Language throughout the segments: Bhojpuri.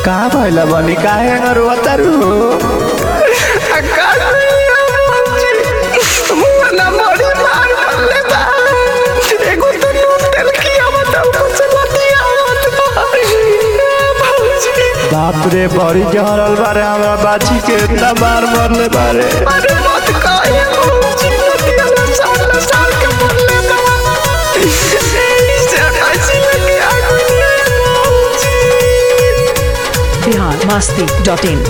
का भइल बनी काहे रोतारू बाप रे बड़ी जहरल बारे हमरा बाची के इतना बार मरले बारे बिहार मस्ती डॉट इन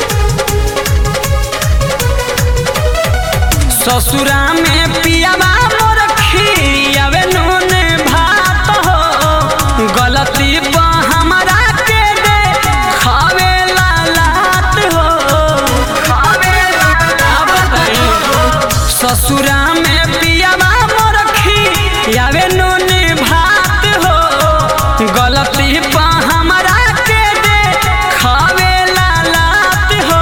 ससुरा में पियावा मोर खियावे नून भात हो गलती बा हमरा के दे खावे लालात हो खावे लालात हो ससुरा में पियावा मोर खियावे नून भात हो गलती बा हमरा के दे खावे लालात हो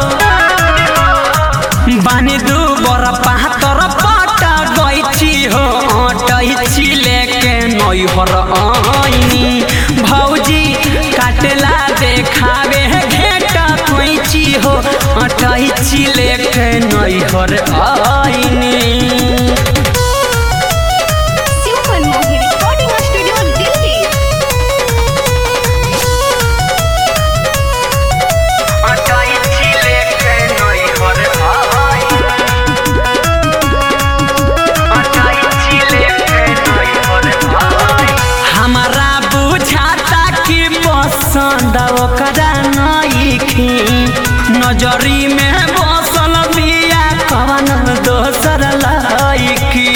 बानी दू बर पातर पटा गैची हो अटैची लेके नैहर आइनी भौजी काटला देखावे घेटा कैची हो अटैची लेके नैहर आइनी Super Movie Recording Studio Delhi. अटैची लेके नैहर आइनी अटैची लेके नैहर आइनी हमारा बुझाता कि पसंद ओकरा नइखी नजरी में बसल बिया कवन दोसर लइकी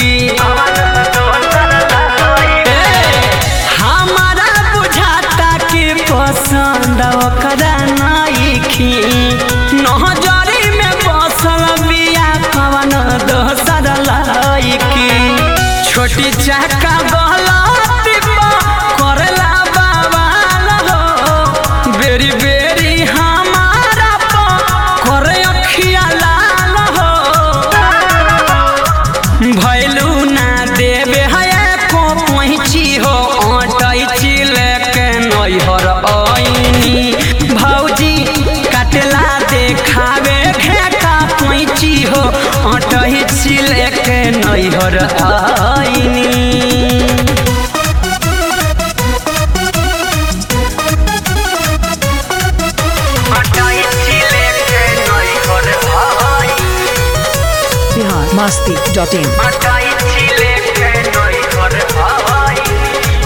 ए, हमारा बुझाता कि पसंद ओकरा नइखी नजरी में बसल बिया कवन दोसर लइकी छोटी चाका गलती करला बवाल हो बेरी बेरी हमारा प करे अखिया लाल हो भैलू ना देवे है को पहुँची हो अटैची लेके नैहर आइनी भौजी कटला देखावे घेटा पैची हो अटैची लेके नैहर आइनी अटैची लेके नैहर आइनी बिहार मस्ती डॉट इन अटैची लेके नैहर आइनी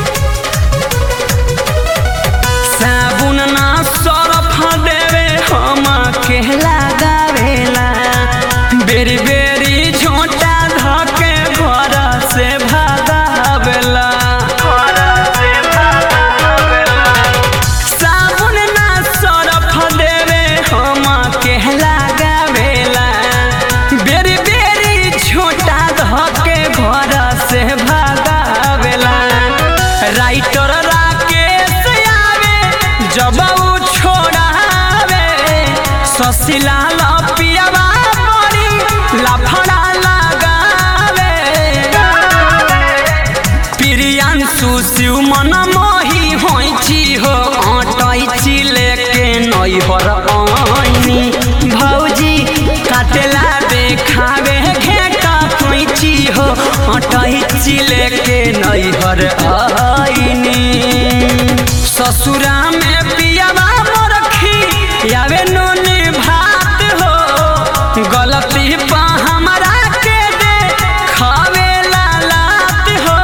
साबुन ना सरफ देवे हम के लगावेला बेरी बेरी झोटा धके घर से भागावेला साबुन ना सरफ देवे हम के लगावेला बेरी बेरी झोटा धके घर से भागावेला राइटर राकेश आवे जब उ छोड़ावे ससिला लपियावा बड़ी लफड़ा लगावे प्रियांशु शिव मन मोही होइची हो अटैची लेके नैहर आइनी भौजी काटेला देखावे घेटा कैची हो अटैची लेके नैहर आइनी ससुरा में पियावा मोर खियावे नून भात हो गलती पा हमरा के दे खावे लालात हो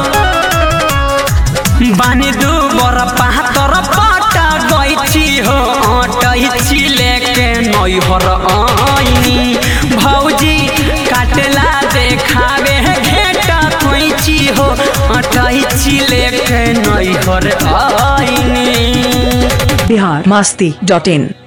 बानी दू बर पातर पटा गैची हो अटैची लेके नैहर आइनी भौजी काटला देखावे घेटा कैची हो अटैची लेके नैहर आइनी बिहार मस्ती डॉट इन